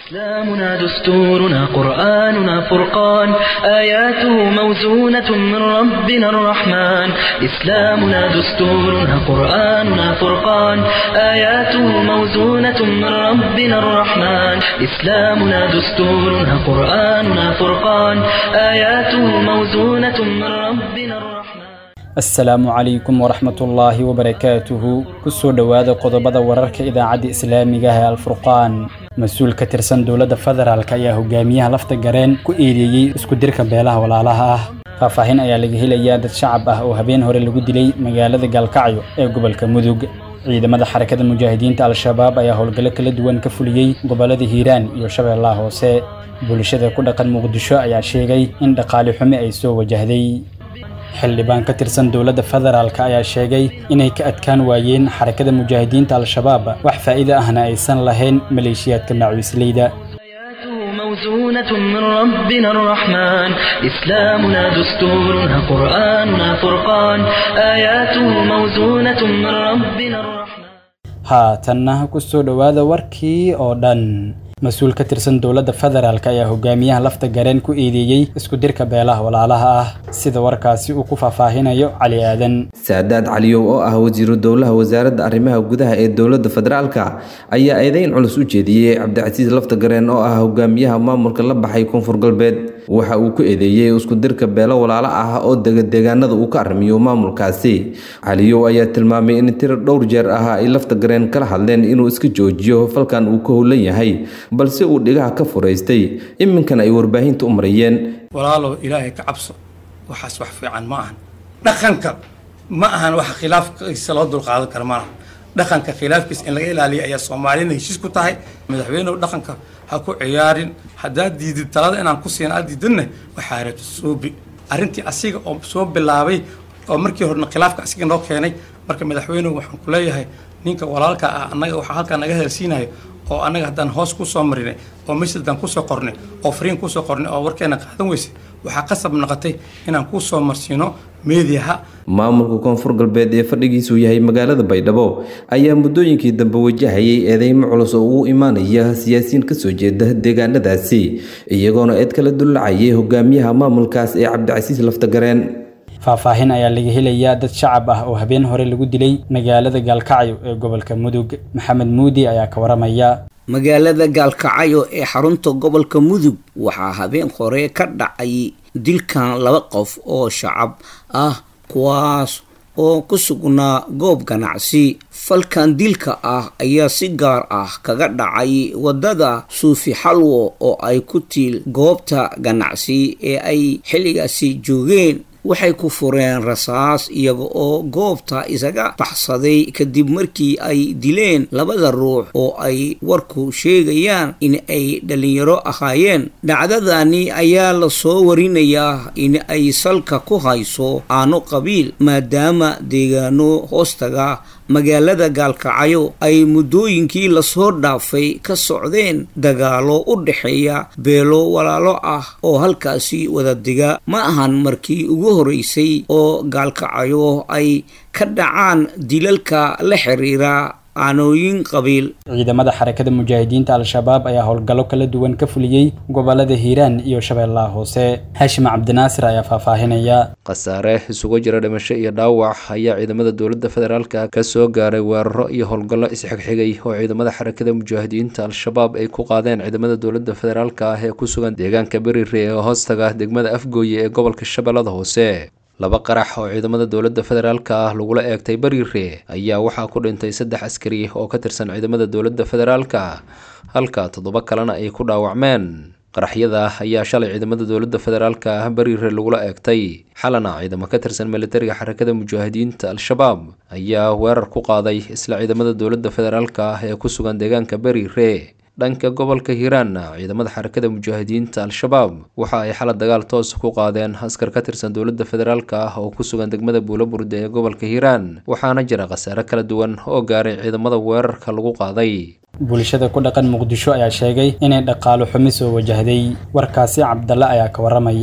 إسلامنا دستورنا قرآننا فرقان آياته موزونة من ربنا الرحمن إسلامنا دستورنا قرآننا فرقان آياته موزونة من ربنا الرحمن إسلامنا دستورنا قرآننا فرقان آياته موزونة من ربنا الرحمن asalaamu calaykum waraxmatullaahi wabarakaatuhu kusoo dhowaada qodobada wararka idaacadda islaamiga ah ee alfurqaan mas-uul ka tirsan dowladda federaalk ayaa hogaamiyaha lafta gareen ku eedeeyey isku dirka beelaha walaalaha ah faahfaahin ayaa laga helayaa dad shacab ah oo habeen hore lagu dilay magaalada gaalkacyo ee gobolka mudug ciidamada xarakada mujaahidiinta al-shabaab ayaa howlgallo kala duwan ka fuliyey gobollada hiiraan iyo shabeellaha hoose bulshada ku dhaqan muqdisho ayaa sheegay in dhaqaali xumi ay soo wajahday xildhibaan ka tirsan dowladda federaalk ayaa sheegay inay ka adkaan waayeen xarakada mujaahidiinta al-shabaab wax faa'iido ahna aysan lahayn maleeshiyaadka macawiisleyda آياته موزونة من ربنا الرحمن إسلامنا دستورنا قرآننا فرقان آياته موزونة من ربنا الرحمن haatanna kusoo dhowaada warkii oo dhan mas-uul ka tirsan dowladda federaalk ayaa hogaamiyaha lafta gareen ku eedeeyey isku dirka beelaha walaalaha ah sida warkaasi uu ku faahfaahinayo cali aadan saadaad caliyow oo ah wasiiru dowlaha wasaaradda arrimaha gudaha ee dowladda federaalka ayaa eedeyn culus u jeediyey cabdicasiis laftagareen oo ah hogaamiyaha maamulka la baxay koonfur galbeed waxa uu ku eedeeyey isku dirka beelo walaalo ah oo dega deegaanada uu ka arrimiyo maamulkaasi caliyow ayaa tilmaamay in tiro dhowr jeer ah ay laftagareen kala hadleen inuu iska joojiyo falkan uu ka howlan yahay balse uu dhigaha ka furaystay iminkana ay warbaahinta u marayeen walaalow ilaahay ka cabso waxaas wax fiican ma ahan dhaqanka ma ahan wax khilaafkiisa loo dulqaadan kara maaha dhaqanka khilaafkiisa in laga ilaaliya ayaa soomaalina heshiis ku tahay madaxweynehu dhaqanka ha ku ciyaarin haddaad diidid talada inaan ku siin aad diidanna waxaa reeto suubi arrintii asiga oo soo bilaabay oo markii horena khilaafka asiga noo keenay marka madaxweynehu waxaan ku leeyahay ninka walaalka ah annaga waxaa halkaa naga hadalsiinayo oo annaga haddaan hoos kusoo marinay oo messajdan kusoo qornay oo fariin kusoo qornay oo warkeena qaadan weysay waxaa qasab noqotay inaan kusoo marsiino meediyaha maamulka koonfur galbeed ee fadhigiisu yahay magaalada baydhabo ayaa muddooyinkii dambe wajahayay eedeymo culus oo ugu imaanaya siyaasiyiin kasoo jeeda deegaanadaasi iyagoona eed kala dullacayay hogaamiyaha maamulkaas ee cabdicasiis laftagareen faahfaahin ayaa laga helayaa dad shacab ah oo habeen hore lagu dilay magaalada gaalkacyo ee gobolka mudug maxamed muudi ayaa ka waramaya magaalada gaalkacyo ee xarunta gobolka mudug waxaa habeen hore ka dhacay dilkan laba qof oo shacab ah kuwaas oo ku sugnaa goob ganacsi falkan dilka ah ayaa si gaar ah kaga dhacay waddada suufi xalwo oo ay ku tiil goobta ganacsi ee ay xilligaasi joogeen waxay ku fureen rasaas iyaga oo goobta isaga baxsaday kadib markii ay dileen labada ruux oo ay warku sheegayaan in ay dhalinyaro ahaayeen dhacdadani ayaa lasoo warinayaa in ay salka ku hayso aano qabiil maadaama deegaano hoostaga magaalada gaalkacyo ay muddooyinkii lasoo dhaafay ka socdeen dagaalo u dhexeeya beelo walaalo ah oo halkaasi wada diga ma ahan markii ugu horeysay oo gaalkacyo ay ka dhacaan dilalka la xiriira aanooyin qabiil ciidamada xarakada mujaahidiinta al-shabaab ayaa howlgallo kala duwan ka fuliyey gobolada hiiraan iyo shabeellaha hoose haashim cabdinaasir ayaa faahfaahinaya khasaare isugu jira dhimasho iyo dhaawac ayaa ciidamada dowladda federaalka ka soo gaaray weeraro iyo howlgallo isxigxigay oo ciidamada xarakada mujaahidiinta al-shabaab ay ku qaadeen ciidamada dowladda federaalka ah ee ku sugan deegaanka berire ee hoostaga degmada afgooye ee gobolka shabeellada hoose laba qarax oo ciidamada dowladda federaalka ah lagula eegtay bariire ayaa waxaa ku dhintay saddex askari oo ka tirsan ciidamada dowladda federaalka halka toddoba kalena ay ku dhaawacmeen qaraxyada ayaa shalay ciidamada dowladda federaalka ah bariire lagula eegtay xalana ciidamo ka tirsan militariga xarakada mujaahidiinta al-shabaab ayaa weerar ku qaaday isla ciidamada dowladda federaalka ah ee ku sugan deegaanka bariire dhanka gobolka hiiraanna ciidamada xarakada mujaahidiinta al-shabaab waxa ay xala dagaal toos ku qaadeen askar ka tirsan dowladda federaalka ah oo ku sugan degmada buulaburde ee gobolka hiiraan waxaana jira khasaare kala duwan oo gaaray ciidamada weerarka lagu qaaday bulshada ku dhaqan muqdisho ayaa sheegay inay dhaqaalo xumi soo wajahday warkaasi cabdalle ayaa ka waramaya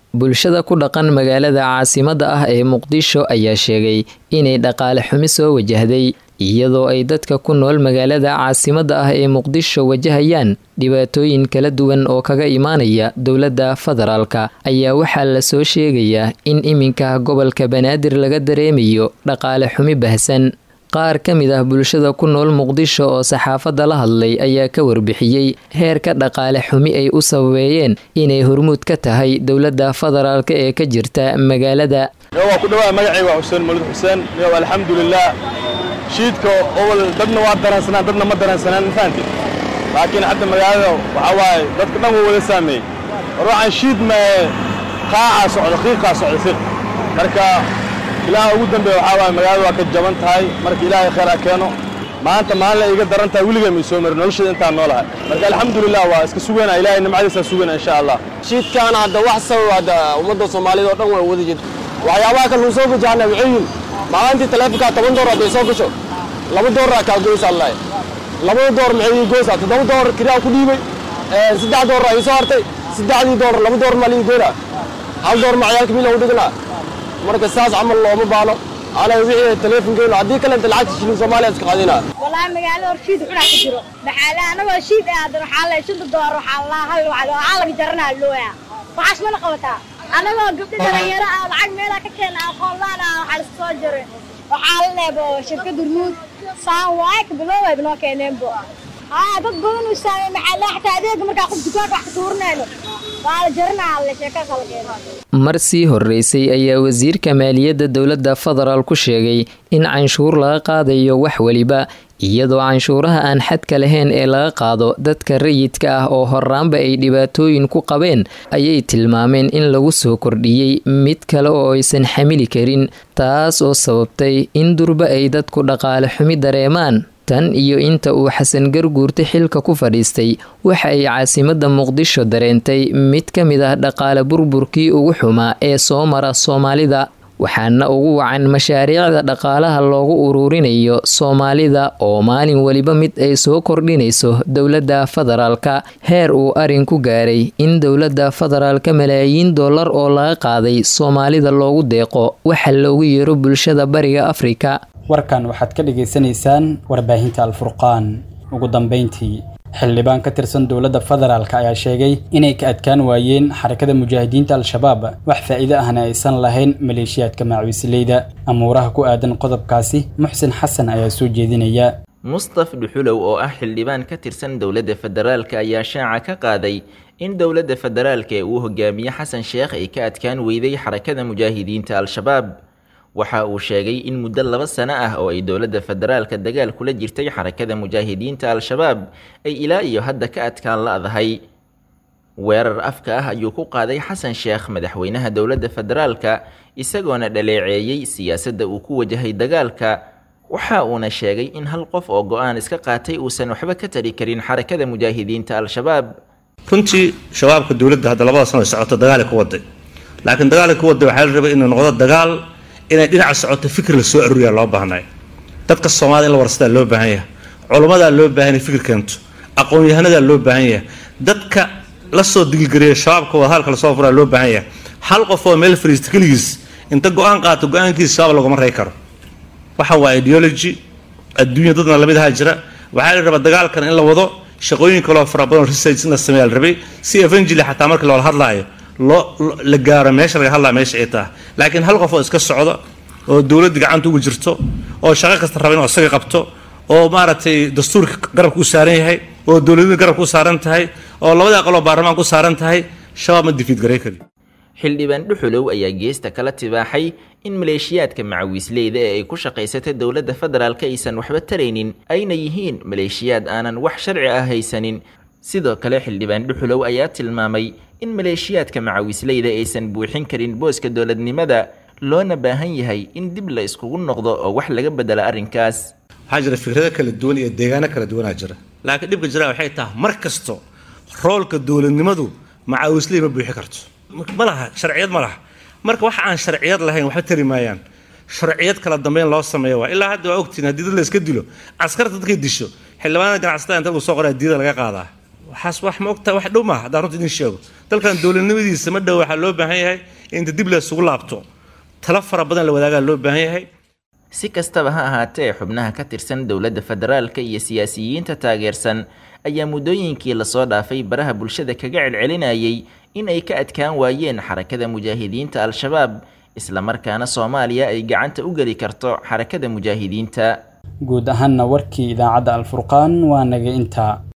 bulshada ku dhaqan magaalada caasimadda ah ee muqdisho ayaa sheegay inay dhaqaale xumi soo wajahday iyadoo ay dadka ku nool magaalada caasimadda ah ee muqdisho wajahayaan dhibaatooyin kala duwan oo kaga imaanaya dowladda federaalka ayaa waxaa lasoo sheegayaa in iminka gobolka banaadir laga dareemayo dhaqaale xumi bahsan qaar ka mid ah bulshada ku nool muqdisho oo saxaafadda la hadlay ayaa ka warbixiyey heerka dhaqaale xumi ay u sababeeyeen inay hormuud ka tahay dowladda federaalk ee ka jirta magaalada waa ku dhawaa magacayga waa xuseen mulid xuseen yow alxamdulilah shiidka owal dadna waa daransanaan dadna ma daransanaan mafahanti laakiin hadda magaalada waxaa waaye dadka dhan wuu wada saameeyey war waxaan shiid mae qaacaa socda qiiqaa socda qiiq marka ilaaha ugu dambeeya waxaa waaye magaalada waa ka jaban tahay marka ilaahay khayr ha keeno maanta maalin la iiga daran tahay weligay may soo marin nolosheeda intaan noolahay marka alxamdulilah waa iska sugaynaa ilaahay nimcadiisaa sugaynaa insha allah shiidkaan hadda wax sabab hadda ummadda soomaalida oo dhan waa wada jirta waxyaabaha kan uu soo gajahana waxay yihin maalintii taleefonkaa toban door hadday soo gasho laba dooraa kaa goysa allahi labada door maxay ii goysaa toddoba door kiraa ku dhiibay saddex dooraa ii soo hartay saddexdii door laba door maa lii goynaa hal door ma ciyaalka miila u dhignaa marka saas camal looma baano ana wixii taleefonkeenu haddii kalenta lacagta shilin soomaaliya iska qaadinaa wallaahi magaalada hor shiid xudhaa ka jiro maxaale anagoo shiid ee hadan waxaa la shanta door waxaa la hal wacdo waxaa laga jaranaa looya waxaas mana qabataa anagoo gabdho dhalinyaro ah lacag meelaa ka keena aqoonlaan ah waxaa lasoo soo jiray waxaa la leebo shirkadda ruud saan waay kabiloway noo keeneenbo haa dad badan uu saamey maxaale xataa adeega markaa qof dukaanka wax ka tuurinayno waa la jaranaa alle sheeka kala keena mar sii horeysay ayaa wasiirka maaliyadda dowladda federaal ku sheegay in canshuur laga qaadayo wax weliba iyadoo canshuuraha aan xadka lahayn ee laga qaado dadka rayidka ah oo horaanba ay dhibaatooyin ku qabeen ayay tilmaameen in lagu soo kordhiyey mid kale oo aysan xamili karin taas oo sababtay in durba ay dadku dhaqaale xumi dareemaan tan iyo inta uu xasan garguurta xilka ku fadhiistay waxa ay caasimadda muqdisho dareentay mid ka mid ah dhaqaale burburkii ugu xumaa ee soo mara soomaalida waxaana ugu wacan mashaariicda dhaqaalaha loogu uruurinayo soomaalida oo maalin weliba mid ay soo kordhinayso dowladda federaalka heer uu arin ku gaaray in dowladda federaalka malaayiin dollar oo laga qaaday soomaalida loogu deeqo waxa loogu yeero bulshada bariga afrika warkan waxaad ka dhagaysanaysaan warbaahinta alfurqaan ugu dambeyntii xildhibaan ka tirsan dowladda federaalk ayaa sheegay inay ka adkaan waayeen xarakada mujaahidiinta al-shabaab wax faa'iido ahna aysan lahayn maleeshiyaadka macawisleyda amuuraha ku aadan qodobkaasi muxsin xasan ayaa soo jeedinaya mustaf dhuxulow oo ah xildhibaan ka tirsan dowladda federaalka ayaa shaaca ka qaaday in dowladda federaalka ee uu hogaamiye xasan sheekh ay ka adkaan weyday xarakada mujaahidiinta al-shabaab waxa uu sheegay in muddo laba sano ah oo ay dowladda federaalka dagaal kula jirtay xarakada mujaahidiinta al-shabaab ay ilaa iyo hadda ka adkaan la-dahay weerar afka ah ayuu ku qaaday xasan sheekh madaxweynaha dowladda federaalka isagoona dhaleeceeyey siyaasadda uu ku wajahay dagaalka waxa uuna sheegay in hal qof oo go-aan iska qaatay uusan waxba ka tari karin xarakada mujaahidiinta al-shabaab runtii shabaabka dowladda hadda labada sano ay socoto dagaal ku waday laakiin dagaalka ku waday waxaa la rabay inuu noqdo dagaal inay dhinaca socoto fikir la soo aruuriyaa loo baahnay dadka soomaalida in la warsadaa loo baahan yahay culummadaa loo baahan yahay fikir keento aqoon-yahanadaa loo baahan yahay dadka la soo digilgariya shabaabka wadahaalka lasoo furaa loo baahan yahay hal qof oo meel fariista keligiis inta go-aan qaato go-aankiisa shabaab laguma rey karo waxa waa ideology adduunya dadna lamid ahaa jira waxaa la rabaa dagaalkan in la wado shaqooyin kaloo fara badan research in la sameeyaa la rabay si evangeli xataa marka loola hadlaayo loo la gaaro meesha laga hadlaa meesha ay tahay laakiin hal qof oo iska socdo oo dowladda gacanta ugu jirto oo shaqo kasta raba inuu isaga qabto oo maaragtay dastuurka garabka u saaran yahay oo dowladda garabka u saaran tahay oo labada aqaloo baarlamaanka u saaran tahay shabaab ma difiid garay kari xildhibaan dhuxulow ayaa geesta kala tibaaxay in maleeshiyaadka macawiisleyda ee ay ku shaqaysatay dowladda federaalka aysan waxba taraynin ayna yihiin maleeshiyaad aanan wax sharci ah haysanin sidoo kale xildhibaan dhuxulow ayaa tilmaamay in maleeshiyaadka macawisleyda aysan buuxin karin booska dowladnimada loona baahan yahay in dib la iskugu noqdo oo wax laga bedelo arrinkaas waxaa jira fikrado kala duwan iyo deegaano kala duwanaa jira laakiin dhibka jira waxay tahay mar kasto roolka dowladnimadu macawisley ma buuxi karto ma laha sharciyad ma laha marka wax aan sharciyad lahayn waxba tari maayaan sharciyad kala dambeyn loo sameeya waa ilaa hadda waa ogtiin haddii dad la iska dilo askarta dadkay disho xildhibaanada ganacsatada inta lagu soo qoraa diida laga qaadaa waxaas wax ma ogtahay wax dhow maaha haddaan runta idin sheego dalkan dowladnimadiisa ma dhow waxaa loo baahan yahay inta dib la isugu laabto talo fara badan la wadaagaa loo baahan yahay si kastaba ha ahaatee xubnaha ka tirsan dowladda federaalka iyo siyaasiyiinta taageersan ayaa muddooyinkii lasoo dhaafay baraha bulshada kaga celcelinayay in ay ka adkaan waayeen xarakada mujaahidiinta al-shabaab islamarkaana soomaaliya ay gacanta u geli karto xarakada mujaahidiinta guud ahaanna warkii idaacadda alfurqaan waa naga intaa